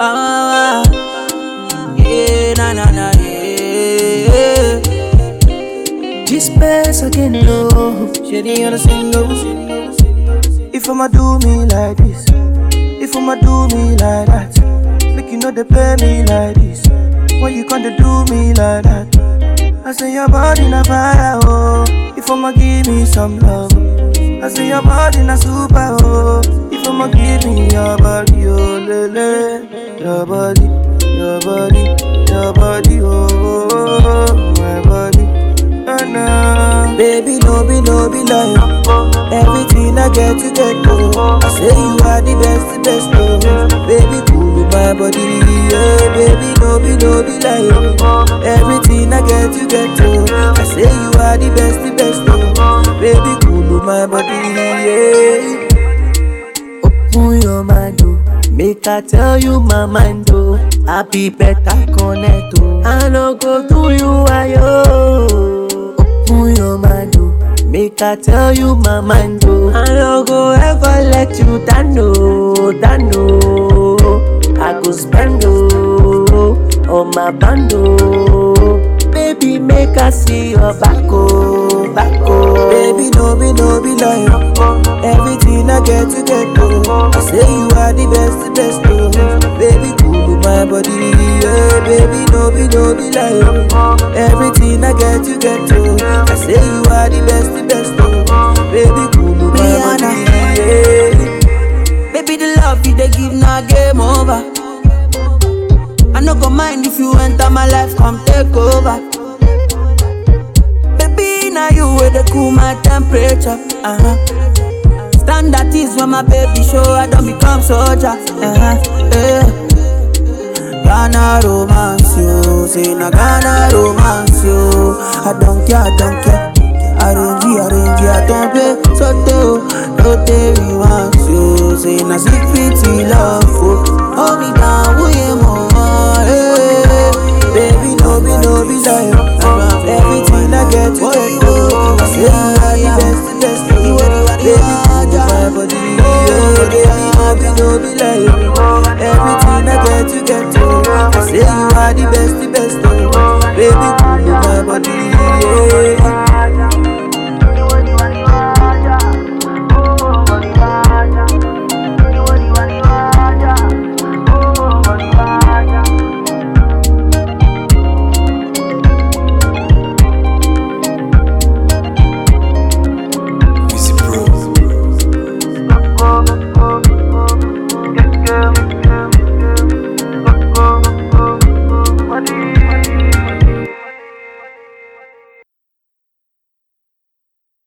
Ah, yeah, na na na, yeah. This place again, no. Shady on the single. If I'ma do me like this, if I'ma do me like that, make you know they play me like this. When you gonna do me like that? I say your body na fire, oh. If I'ma give me some love, I say your body na super, oh. If I'ma give me your body, oh, lele, your body, your body, your body, oh, my body, oh, nah. Baby, no be, no be lie. Everything I get, you get, oh. I say you are the best, the best, oh. Baby, cool my body, yeah. Baby, no be, no be lie. oh. Everything I get, you get, oh. I say you are the best, the best, oh. Baby, cool my body, yeah. Open your mind, oh. Make I tell you my mind, oh. I be better connect, oh. I no go do you ayo. Open your mind, oh. Make I tell you my mind, oh. I no go ever let you down, oh, down, oh. I go spend, oh, on my band, oh. Baby, make I see your back, oh, back, oh. Baby, no be, no be lie. Everything I get, you get, oh. I say you are the best, the best, oh. Baby, cool my body, yeah. Baby, no be, no be lie. Everything I get, you get, oh. I say you are the best, the best, oh. Baby, cool my body, yeah. Baby, the love you they give now game over. I no go mind if you enter my life, come take over. Baby, now you way they cool my temperature. Uh-huh. Standard is when my baby show, I don't become soldier. Uh-huh. Yeah. Ghana romance you, say na Ghana romance you. I don't care, I don't care. Arrange, arrange, I don't pay. So do, no day we want you. Say na secret